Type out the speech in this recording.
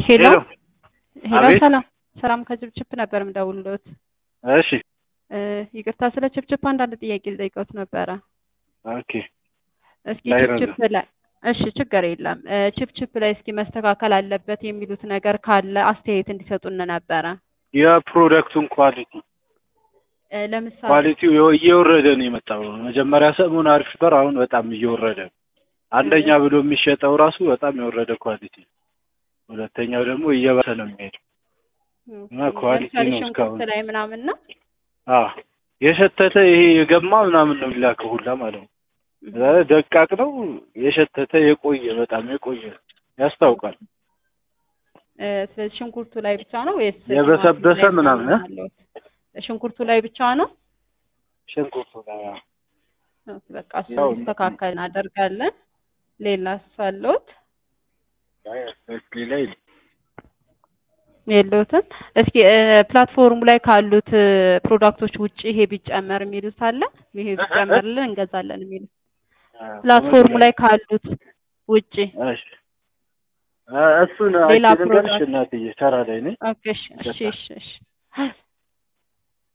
ሄሎ ሄሎ ሄሎ፣ አቤት። ሰላም ሰላም፣ ከችፕችፕ ነበር የምደውልልዎት። እሺ እ ይቅርታ ስለ ችፕችፕ አንዳንድ ጥያቄ ልጠይቅዎት ነበረ። ኦኬ እስኪ ላይረዝም። ችፕችፕ ላይ እሺ፣ ችግር የለም እ ችፕችፕ ላይ እስኪ መስተካከል አለበት የሚሉት ነገር ካለ አስተያየት እንዲሰጡን ነበረ። የፕሮዳክቱን ኳሊቲ እ ለምሳሌ ኳሊቲው የው- እየወረደ ነው የመጣው። መጀመሪያ ሰሞን አሪፍ ነበር፣ አሁን በጣም እየወረደ ነው። አንደኛ ብሎ የሚሸጠው ራሱ በጣም የወረደ ኳሊቲ ነው። ሁለተኛው ደግሞ እየባሰ ነው የሚሄደው። እና ኳሊቲ ለምሳሌ ነው ሽንኩርት እስካሁን። ላይ ምናምን ነው አዎ የሸተተ ይሄ የገማ ምናምን ነው የሚላከው ሁላ ማለት ነው። እዛ ላይ ደቃቅ ነው የሸተተ የቆየ በጣም የቆየ ያስታውቃል። እ ስለዚህ ሽንኩርቱ ላይ ብቻ ነው ወይስ የበሰበሰ ቲማቲም ላይ ምናምን እ? አለዎት? ሽንኩርቱ ላይ ብቻ ነው? ሽንኩርቱ ላይ አዎ። ኦኬ፣ በቃ እሱ ያው እንዲስተካከል እናደርጋለን። ሌላ አለዎት? ሌላ የለም። የለውትም። እስኪ እ ፕላትፎርሙ ላይ ካሉት እ ፕሮዳክቶች ውጪ ይሄ ቢጨመር የሚሉት አለ? ይሄ ቢጨመርልን እንገዛለን የሚሉት ፕላትፎርሙ ላይ ካሉት ውጪ እሺ እ እሱን ሌላ አንቺ ንገርሽ ፕሮዳክት እናትዬ፣ ስራ ላይ ነኝ። ኦኬ፣ እሺ፣ እሺ፣ እሺ፣ እሺ።